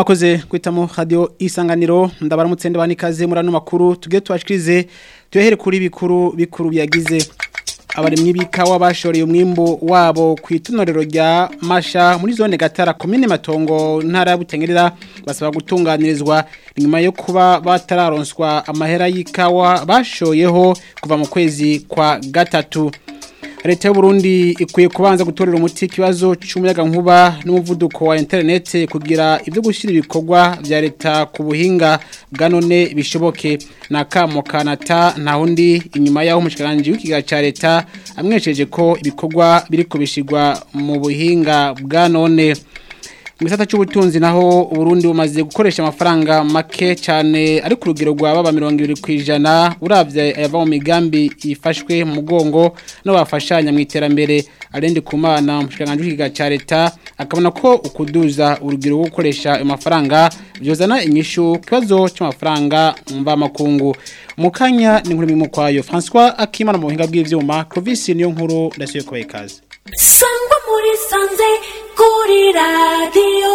mwakoze kwitamo radio isanganiro ndabaramutse ndabani kaze murano makuru tugiye twashikirize tuyahere kuri bikuru bikuru byagize abarimyi bikawa bashoreye umwimbo wabo ku itunorero rya Masha muri zone Gatara komine Matongo ntara butengerera basaba gutunganirizwa nyuma yo kuba batararonswa amahera y'ikawa bashoyeho kuva mu kwezi kwa gatatu Leta y'u Burundi ikwiye kubanza gutorera umuti ikibazo cy'umuyaga nkuba n'umuvuduko wa internet kugira ibyo gushira ibikorwa bya leta ku buhinga bwa none bishoboke na kamo kanata nta hundi inyuma yaho umushikiranje w'ikiga ca leta amwesheje ko ibikorwa biri kubishirwa mu buhinga bwa none mu gisata cy'ubutunzi naho Burundi bumaze gukoresha amafaranga make cyane ari ku rugero rwa baba 20 kwijana uravye ayava mu migambi ifashwe mu mugongo no bafashanya mu iterambere arende kumana umushikanganje w'ikiga ca leta akabona ko ukuduza urugero rwo gukoresha ayo mafaranga byozana inyishu kibazo cy'amafaranga mva makungu mukanya ni nkuru mu kwayo François Akimana mu buhinga bw'ivyuma Clovis niyo nkuru ndasuye ko ikaze sangwa muri sanze kuri radiyo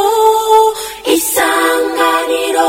isanganiro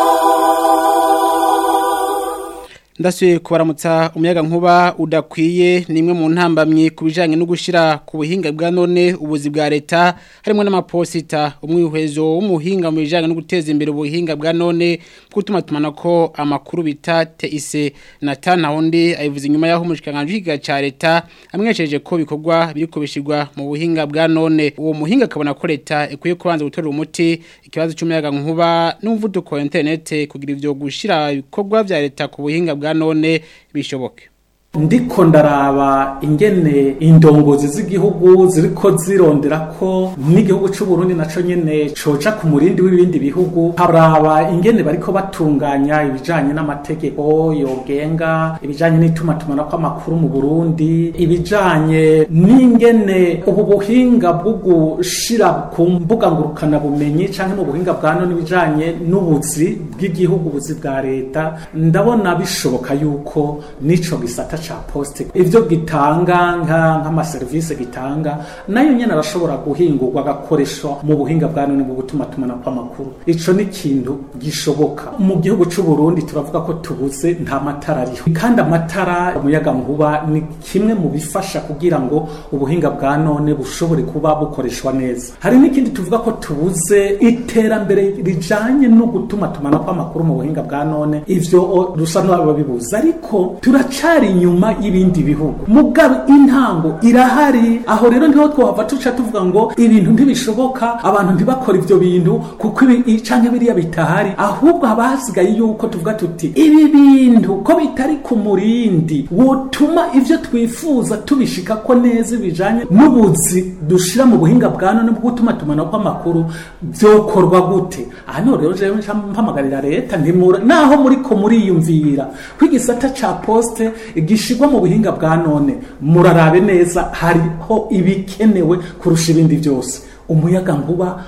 ndasuye kubaramutsa umuyaga nkuba udakwiye ni imwe mu ntambamye ku bijyanye no gushyira ku buhinga bwa none ubuzi bwa leta harimo n'amaposita umwihwezo w'umuhinga mu bijyanye no guteza imbere ubuhinga bwa none gutuma tumana ko amakuru bita teise na tanawundi ayivuze inyuma y'aho umushikanganje w'ikiga cya leta amwesheje ko bikorwa biri kubishyirwa mu buhinga bwa none uwo muhinga akabona ko leta ikwiye kubanza gutorera umuti ikibazo cy'umuyaga nkuba n'umuvuduko wa interinete kugira ibyo gushyira ibikorwa bya leta ku buhinga bwa none bishoboke ndiko ndaraba ingene indongozi z'igihugu ziriko zirondera ko n'igihugu c'u Burundi naco nyene coca ku murindi w'ibindi bihugu haraba ingene bariko batunganya ibijanye n'amategeko yogenga ibijanye n'itumatumana kw'amakuru mu Burundi ibijanye n'ingene ubu buhinga bwo gushira ku mbuga ngurukana bumenyi canke mu buhinga bwa none ibijanye n'ubuzi bw'igihugu ubuzi bwa leta ndabona bishoboka yuko nico gisata ca poste ivyo gitanga nka nk'amaserivisi gitanga nayo nyene arashobora guhingurwa agakoreshwa mu buhinga bwa none bwo gutuma tumana kw'amakuru ico ni ikintu gishoboka mu gihugu c'u Burundi turavuga ko tubuze nta matara ariho kandi amatara umuyaga nkuba ni kimwe mu bifasha kugira ngo ubuhinga bwa none bushobore kuba bukoreshwa neza hari n'ikindi tuvuga ko tubuze iterambere rijanye no gutuma tumana kw'amakuru mu buhinga bwa none ivyo rusa n'ababibuza ariko turacari inyuma inyuma y'ibindi bihugu mugabe intango irahari aho rero niho twahava tuca tuvuga ngo ibintu ntibishoboka abantu ntibakora ivyo bintu kuko ibi canke biriya bitahari ahubwo haba hasigaye yuko tuvuga tuti ibi bintu ko bitari ku murindi wotuma ivyo twifuza tubishika ko neza bijanye n'ubuzi dushira mu buhinga bwa none bwo gutuma tumana kw'amakuru vyokorwa gute aha niho rero jewe mpamagarira leta ntimura naho muriko muriyumvira ko igisata ca poste gishigwa mu buhinga bwa none murarabe neza hariho ibikenewe kurusha ibindi byose umuyaga nkuba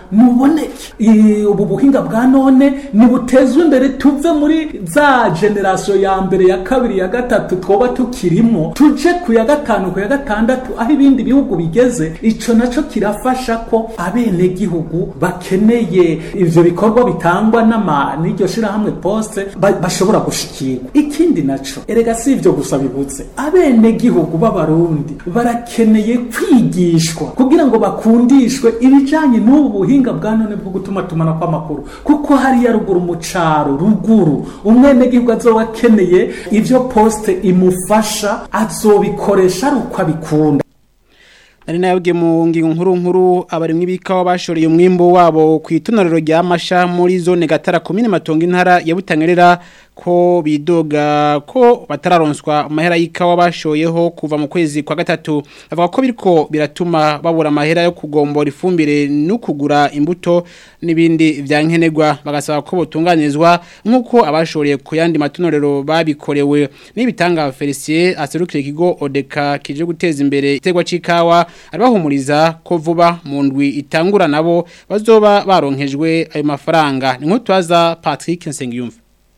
nuboneke ubu buhinga bwa none nibutezwe imbere tuve muri za generasiyo ya mbere ya kabiri ya gatatu twoba tukirimo tuje ku ya gatanu ku ya gatandatu aho ibindi bihugu bigeze ico naco kirafasha ko abenegihugu bakeneye ivyo bikorwa bitangwa n'ama n'iryo shirahamwe poste bashobora gushikirwa ikindi naco erega si ivyo gusa bibuze abenegihugu b'abarundi barakeneye kwigishwa kugira ngo bakundishwe ibijanye n'ubu buhinga bwa none bwo gutuma tumana kw'amakuru kuko hariya ruguru mu caro ruguru umwenegihugu azoba akeneye ivyo poste imufasha azobikoresha ari uko abikunda Nari nayabwiye mu ngingo nkuru nkuru abarimwi bikawa bashoreye umwimbo wabo ku itunorero rya Masha muri zone Gatara komine Matongo intara ya Butangerera ko bidoga ko batararonswa amahera y'ikawa bashoyeho kuva mu kwezi kwa gatatu avuga ko biriko biratuma babura amahera yo kugombora ifumbire no kugura imbuto n'ibindi vyankenerwa bagasaba ko botunganizwa nkuko abashoreye ku yandi matunorero babikorewe n'ibitanga Felicien aserukira ikigo Odeka kije guteza imbere itegwa c'ikawa arabahumuriza ko vuba mu ndwi itangura nabo bazoba baronkejwe ayo mafaranga ni nk'utwaza Patrick Nsengiyumva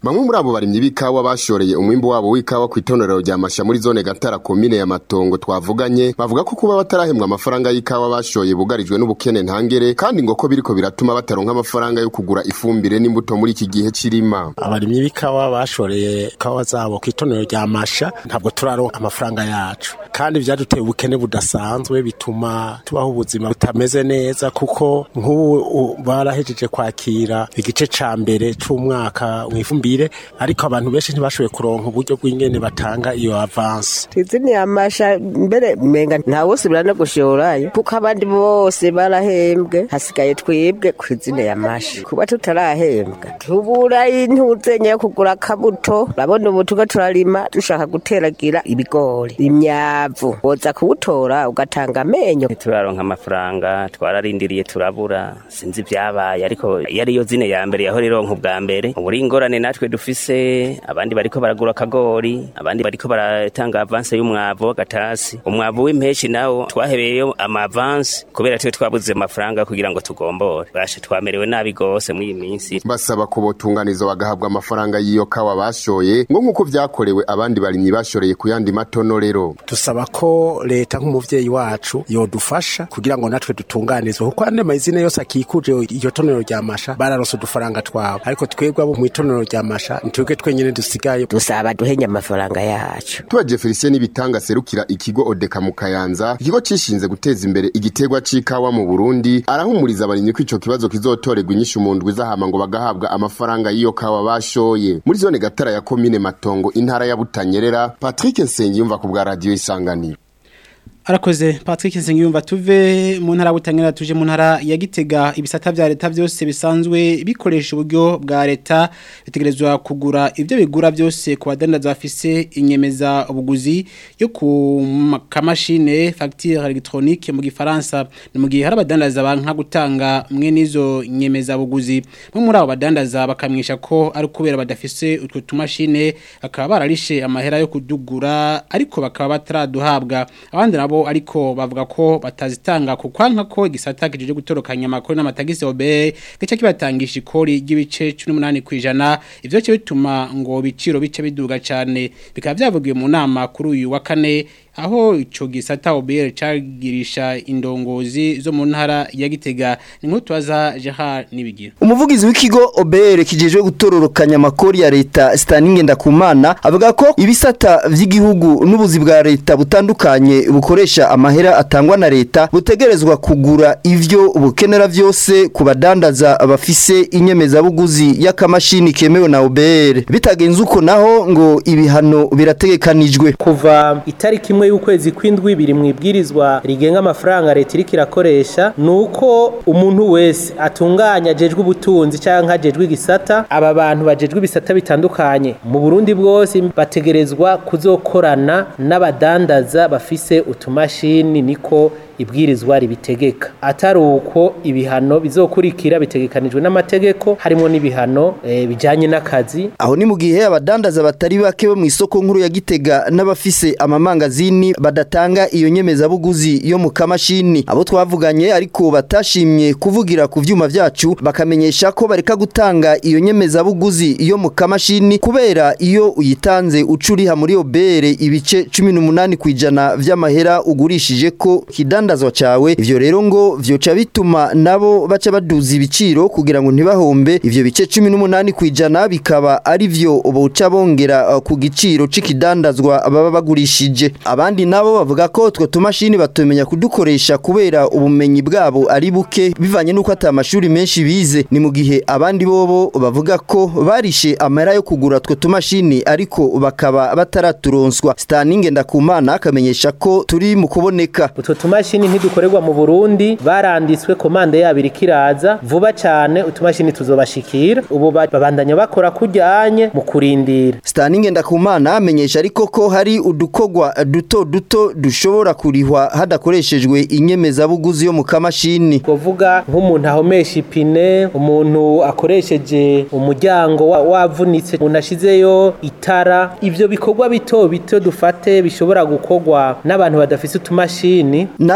bamwe muri abo barimyi b'ikawa bashoreye umwimbu wabo w'ikawa ku itonero rya masha muri zone gatara komine ya matongo twavuganye bavuga ko kuba batarahembwa amafaranga y'ikawa bashoye bugarijwe n'ubukene ntangere kandi ngo ko biriko biratuma bataronka amafaranga yo kugura ifumbire n'imbuto muri iki gihe cirima abarimyi b'ikawa bashoreye ikawa zabo ku itonero rya masha ntabwo turaronka amafaranga yacu kandi vyaduteye ubukene budasanzwe bituma tubaho ubuzima butameze neza kuko nk'ubu barahejeje kwakira igice ca mbere c'umwaka mwifumbire ariko abantu benshi ntibashoboye kuronka uburyo bw'ingene batanga iyo avance izini amasha mbere menga nta wose no gushorayo kuko abandi bose barahembwe hasigaye twebwe ku izina ya masha kuba tutarahembwa tubura intuzenya yo kugura akabuto urabona ubu tuba turarima dushaka guteragira ibigori imyavu woza kuwutora ugatanga amenyo turaronka amafaranga twararindiriye turabura sinzi ibyabaye ariko iyo ariyo zine ya mbere yaho rironka ubwa mbere uburi ingorane natwe dufise abandi bariko baragura akagori abandi bariko baratanga avanse y'umwavu w'agatasi umwavu w'impeshi nawo twahebeyeyo amavanse kubera twe twabuze amafaranga kugira ngo tugombore bashe twamerewe nabi gose muri iyi minsi basaba ko botunganizo bagahabwa amafaranga y'iyo kawa bashoye ngo nk'uko vyakorewe abandi barimyi bashoreye ku yandi matonorero dusaba ko leta nk'umuvyeyi wacu yodufasha kugira ngo natwe dutunganizwe kuko ande mazina yose akikuje iyo tonero rya masha bararonse udufaranga twabo ariko twebwe abo mu itonero rya masha ntitwebwe twenyene dusigaye dusaba duhenye amafaranga yacu tubaje Felicien Nibitanga serukira ikigo Odeka mu Kayanza ikigo cishinze guteza imbere igiterwa c'ikawa mu Burundi arahumuriza abarimyi ko ico kibazo kizotorerwa inyishu mu ndwi zahama ngo bagahabwa amafaranga y'iyo kawa bashoye muri zone gatara ya komine Matongo intara ya Butanyerera Patrick Nsengiyumva ku bwa radio Isanganiro Arakoze Patrick Nsengiyumva tuve mu ntara butangira tuje mu ntara ya Gitega ibisata vya leta byose bisanzwe bikoresha uburyo bwa leta bitegerezwa kugura ivyo bigura byose ku badandaza bafise inyemeza ubuguzi yo ku kamashine facture électronique mu gifaransa ni mu gihe hari abadandaza banka gutanga mwe nizo nyemeza buguzi mu muri abo badandaza bakamwisha ko ari kubera badafise utwo tumashine akaba bararishe amahera yo kudugura ariko bakaba bataraduhabwa abandi nabo ariko bavuga ko batazitanga ku kwanka ko igisata kijije gutorokanya amakuru n'amatagisi obe gice kibatangisha ikori ry'ibice 18 kwijana ivyo cyo bituma ngo biciro bice biduga cyane bikaba byavugiwe mu nama kuri uyu wa kane aho ico gisata OBR cagirisha indongozi zo mu ntara ya Gitega ni nk'utwaza Gerard nibigira umuvugizi w'ikigo OBR kijejwe gutororokanya amakori ya leta Staninge Ndakumana avuga ko ibisata vy'igihugu n'ubuzi bwa leta butandukanye bukoresha amahera atangwa na leta butegerezwa kugura ivyo bukenera vyose ku badandaza bafise inyemeza buguzi y'akamashini kemewe na OBR bitagenze uko naho ngo ibihano birategekanijwe kuva itariki imwe y'ukwezi kw'indwi biri mu ibwirizwa rigenga amafaranga leta iriko irakoresha nuko umuntu wese atunganya ajejwe ubutunzi canke ajejwe igisata aba bantu bajejwe ibisata bitandukanye mu Burundi bwose bategerezwa kuzokorana n'abadandaza bafise utumashini niko ibwirizwa ribitegeka atari uko ibihano bizokurikira bitegekanijwe n'amategeko harimo n'ibihano e, bijanye n'akazi aho ni mu gihe abadandaza batari bake bo mu isoko nkuru ya Gitega n'abafise amamangazini badatanga iyo nyemeza buguzi yo mu kamashini abo twavuganye ariko batashimye kuvugira ku vyuma vyacu bakamenyesha ko bareka gutanga iyo nyemeza buguzi yo mu kamashini kubera iyo uyitanze ucuriha muri obere ibice 18 kwijana vy'amahera ugurishije ko kidan kidandazwa cawe ivyo rero ngo vyoca bituma nabo baca baduza ibiciro kugira ngo ntibahombe ivyo bice 18 kwijana bikaba ari vyo boca bongera uh, ku giciro c'ikidandazwa baba bagurishije abandi nabo bavuga ko twe tumashini batumenya kudukoresha kubera ubumenyi bwabo ari buke bivanye nuko ata amashuri menshi bize ni mu gihe abandi bobo bavuga ko barishe amahera yo kugura twe tumashini ariko bakaba bataraturonswa Staninge ndakumana akamenyesha ko turi mu kuboneka utwo tumashini ntidukorerwa mu Burundi baranditswe komande yabo irikiraza vuba cyane utumashini tuzobashikira ubu babandanya bakora kujyanye mu kurindira Staninge ndakumana amenyesha ariko ko hari udukogwa duto duto dushobora kurihwa hadakoreshejwe inyemeza buguzi yo mu kamashini kuvuga nk'umuntu ahomesha ipine umuntu akoresheje umuryango wavunitse umuntu ashizeyo itara ivyo bikorwa bito bito dufate bishobora gukogwa n'abantu badafise utumashini nabo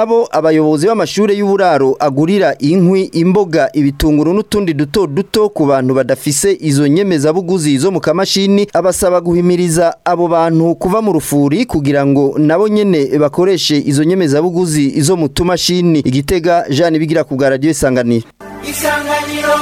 nabo abayobozi b'amashure y'uburaro agurira inkwi imboga ibitunguru n'utundi duto duto ku bantu badafise izo nyemezabuguzi zo mu kamashini abasaba guhimiriza abo bantu kuva mu rufuri kugira ngo nabo nyene bakoreshe izo nyemezabuguzi zo mu tumashini igitega Jean bigira ku bwa radio isanganiro isanganiro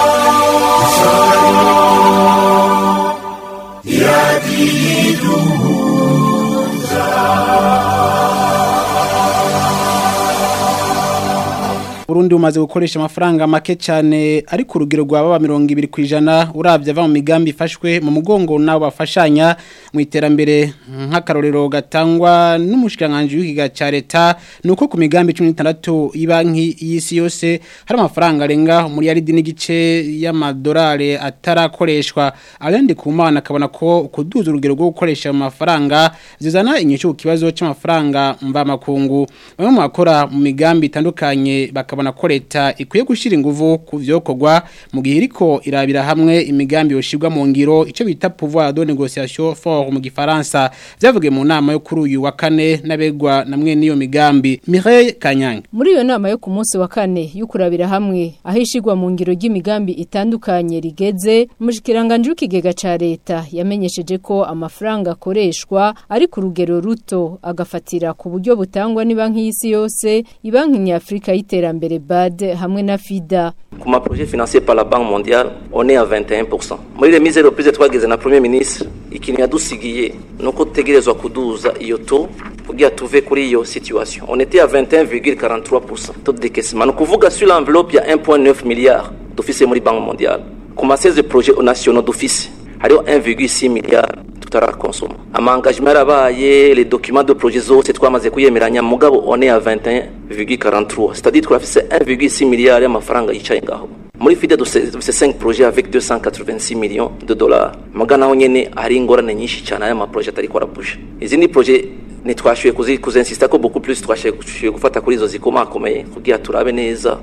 Burundi umaze gukoresha amafaranga make cyane ari ku rugero rwa baba mirongo ibiri ku ijana urabye ava mu migambi ifashwe mu mugongo n'abo bafashanya mu iterambere nk'akarorero gatangwa n'umushikiranganji w'ikiga cya leta ni uko ku migambi cumi n'itandatu y'ibanki y'isi yose hari amafaranga arenga miliyaridi n'igice y'amadolari atarakoreshwa arendi ku mana akabona ko kuduza urugero rwo gukoresha amafaranga zizana inyishu ku kibazo cy'amafaranga mvamakungu bamwe mu bakora mu migambi itandukanye bakaba bakabona ko leta ikwiye gushyira ingufu ku byokorwa mu gihe iriko irabira hamwe imigambi yoshirwa mu ngiro icyo bita pouvoir de négociation fort mu gifaransa byavugiye mu nama yo kuri uyu wa kane n'abegwa namwe n'iyo migambi Mireille Kanyange muri iyo nama yo ku munsi wa kane yo kurabira hamwe aho ishigwa mu ngiro ry'imigambi itandukanye rigeze umushikiranganje w'ikigega ca leta yamenyesheje ko amafaranga akoreshwa ari ku rugero ruto agafatira ku buryo butangwa ni banki y'isi yose ibanki nyafrika y'iterambere BAD hamwe na FIDA ku ma projet financier par la Banque mondiale on est à 21% muri remise reprise twageze na premier ministre ikintu yadusigiye nuko tutegerezwa kuduza iyo to kugira tuve kuri iyo situation on était à 21,43% taux de décaissement ni ukuvuga sur l'enveloppe ya 1.9 milliards dufise muri Banque mondiale ku ma 16 projets nationaux dufise hariho 1,6 milliards tutarakonsoma amangagement yarabaye les documents de projet zose twamaze kuyemeranya mugabo on est à 21,43 c'est-à-dire twafise 1,6 milliards y'amafaranga yicaye ngaho muri fide dufise 5 projets avec 286 millions de dollars muga naho nyene hari ingorane nyinshi cyane aya maprojet atari ko arabuje izindi projet ntitwashoboye kuzinsista ko beaucoup plus twashoboye gufata kuri izo zikomakomeye kugira turabe neza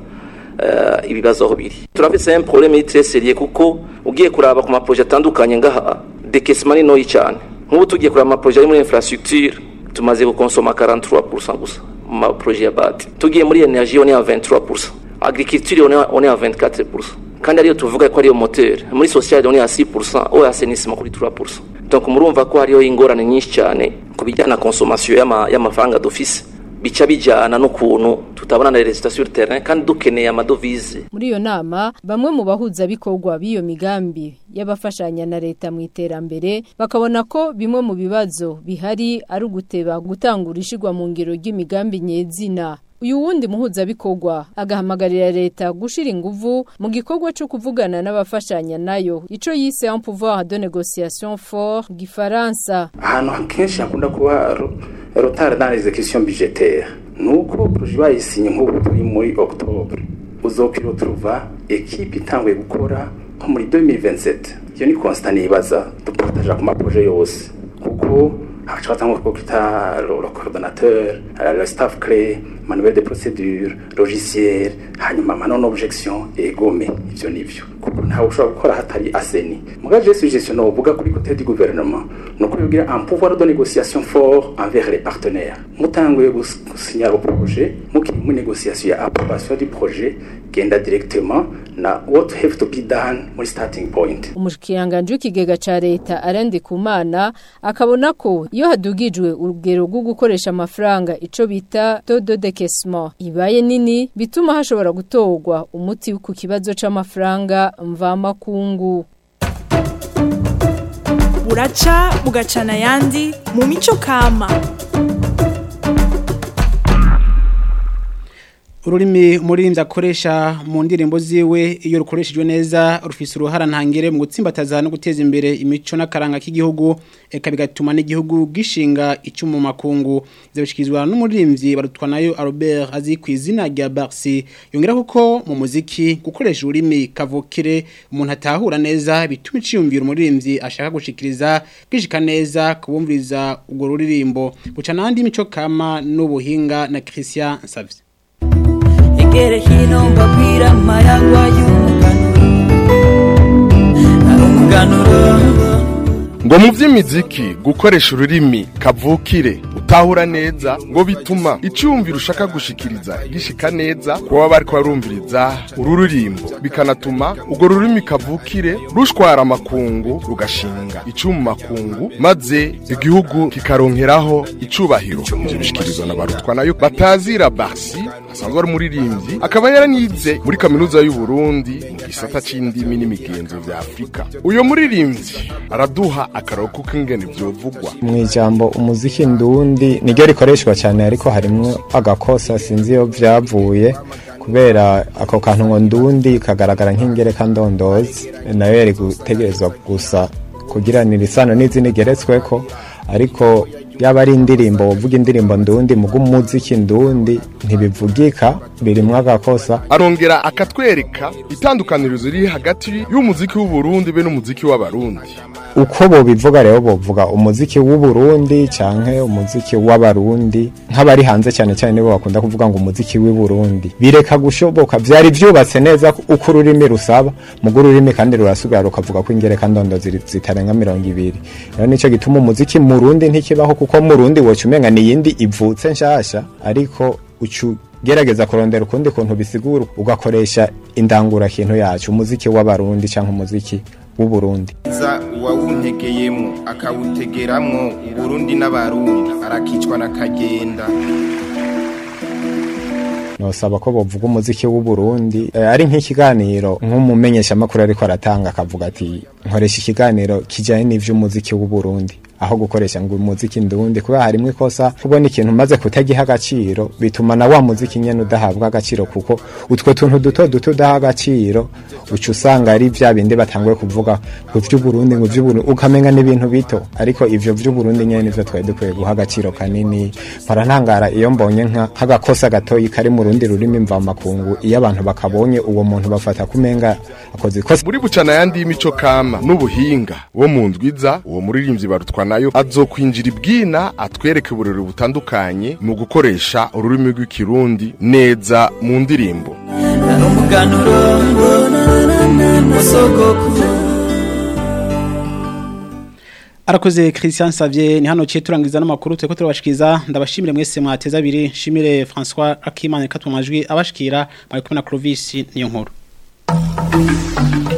uh, ibibazo aho biri turafise un problème très sérieux kuko ugiye kuraba ku maprojet atandukanye ngaha décaissement ni noyi cyane nk'ubu tugiye kuraba amaprojet ari muri infrastructure tumaze gukonsoma 43% gusa mu maprojet ya bati tugiye muri energie on est à 23% agriculture on est, on est à 24% kandi ariyo tuvuga ko ariyo moteur muri social on est à 6% au assainissement kuri 3% donc murumva ko hariyo ingorane nyinshi cyane ku bijyana consommation y'amafaranga dufise bica bijyana n'ukuntu tutabona na resita sur terrain kandi dukeneye amadovize muri iyo nama bamwe mu bahuza bikorwa b'iyo migambi y'abafashanya na leta mu iterambere bakabona ko bimwe mu bibazo bihari ari uguteba gutangura ishigwa mu ngiro ry'imigambi nyezina uyu wundi muhuzabikorwa agahamagarira leta gushira inguvu mu gikorwa cyo kuvugana n'abafashanya nayo ico yise un pouvoir de négociation fort gifaransa ahantu kenshi hakunda kuba retard dans l'exécution budgétaire nuko projet bayisinye nk'ubu turi muri octobre uzokiro turuva equipe itanguye gukora nko muri 2027 iyo ni constant nibaza dupartaje ku maprojet yose kuko haca batangwa ko kita le coordonnateur le staff clé manuel de procédure logiciel hanyuma manon objection egome ivyo nivyo kuko ntawe ushobora gukora hatari aseni muga je suggestion uvuga kuri côté du gouvernement nuko yogira un pouvoir de négociation fort envers les partenaires mutanguye gusinya le projet mukiri mu négociation ya approbation du projet genda directement na what have to be done muri starting point umushikiranganje w'ikigega ca leta arende kumana akabona ko iyo hadugijwe urugero rwo gukoresha amafaranga ico bita taux de décaissement ibaye nini bituma hashobora gutorwa umuti ku kibazo c'amafaranga mvamakungu buraca bugacana ayandi mu mico kama ururimi umuririmbyi akoresha mu ndirimbo ziwe iyo rukoreshejwe neza rufise uruhara ntangere mu gutsimbataza no guteza imbere imico n'akaranga k'igihugu eka bigatuma n'igihugu gishinga icyo mu makungu zibishyikirizwa n'umuririmbyi barutwa nayo Albert azi ku izina rya Barsi yongera kuko mu muziki gukoresha ururimi kavukire umuntu atahura neza bituma iciyumvira umuririmbyi ashaka gushikiriza gishika neza kubumviriza urwo ruririmbo guca n'andi mico kama n'ubuhinga na Christian Savye egere hino mbabwira amayagwa y'umuganuro ngo mu by'imiziki gukoresha ururimi kavukire gutahura neza ngo bituma icyumviro ushaka gushikiriza gishika neza kuba bari barumviriza uru rurimbo bikanatuma urwo rurimi kavukire rushwara amakungu rugashinga icyuma makungu maze igihugu kikaronkeraho icubahiro ivyo bishikirizwa na barutwa nayo batazira basi asanzwe ari umuririmbyi akaba yaranize muri kaminuza y'u Burundi mu gisata c'indimi n'imigenzo vya Afrika uyo muririmbyi araduha akaroko k'ingene vyovugwa mu ijambo umuziki ndundi niryo rikoreshwa cyane ariko harimwo agakosa sinzi iyo vyavuye kubera ako kantu ngo ndundi kagaragara nk'ingereka ndondozi nayo yari gutegerezwa gusa kugiranira isano n'izindi geretsweko ariko yaba ari indirimbo uvuga indirimbo ndundi mugo umuziki ndundi ntibivugika birimwo agakosa arongera akatwereka itandukanirizo riri hagati y'umuziki w'u Burundi be n'umuziki w'abarundi uko bobivuga rero bovuga umuziki w'u Burundi canke umuziki w'abarundi nk'abari hanze cyane cyane nibo bakunda kuvuga ngo umuziki w'i Burundi bireka gushoboka vyari vyubatse neza uko ururimi rusaba mugo ururimi kandi rurasubira rukavuga ko ingereka ndondo ziri- zitarenga mirongo ibiri rero nico gituma umuziki mu Rundi ntikibaho kuko mu Rundi woca umenga ni yindi ivutse nshasha ariko ucu gerageza kurondera ukundi kuntu bisigura ugakoresha indangura kintu yacu umuziki w'abarundi canke umuziki w'u Burundi za uwawuntegeyemo akawutegeramwo uburundi n'abarundi arakicwa n'akagenda nosaba ko bovuga umuziki w'u Burundi eh, ari nk'ikiganiro nk'umumenyesha makuru ariko aratanga akavuga ati nkoresha ikiganiro kijanye n'ivy'umuziki w'u Burundi aho gukoresha ngo umuziki ndundi kuba harimwe ikosa kubona ikintu maze kutagiha agaciro bituma na wa muziki nyene udahabwa agaciro kuko utwo tuntu duto duto udaha agaciro uca usanga ari vya bindi batanguye kuvuga ngo vy'uburundi ngo vy'uburundi ukamenga n'ibintu bito ariko ivyo vy'uburundi nyene nivyo twari dukwiye guha agaciro kanini mpora ntangara iyo mbonye nka nk'agakosa gatoyi kari mu rundi rurimi mva makungu iyo abantu bakabonye uwo muntu bafata kumenga akoze ikosa muri bucana yandi y'imico kama n'ubuhinga wo mu ndwiza uwo muririmbyi barutwa nayo azokwinjira ibwina atwereke uburori butandukanye mu gukoresha ururimi rw'ikirundi neza mu ndirimbo umuganuro wasogokuru Arakoze Christian Savier ni hano ceturangiza n'amakuru tureko turabashikiriza ndabashimire mwese mwateza abiri shimire François Akimana katwa majwi abashikira bari kumwe na Clovis niyo nkuru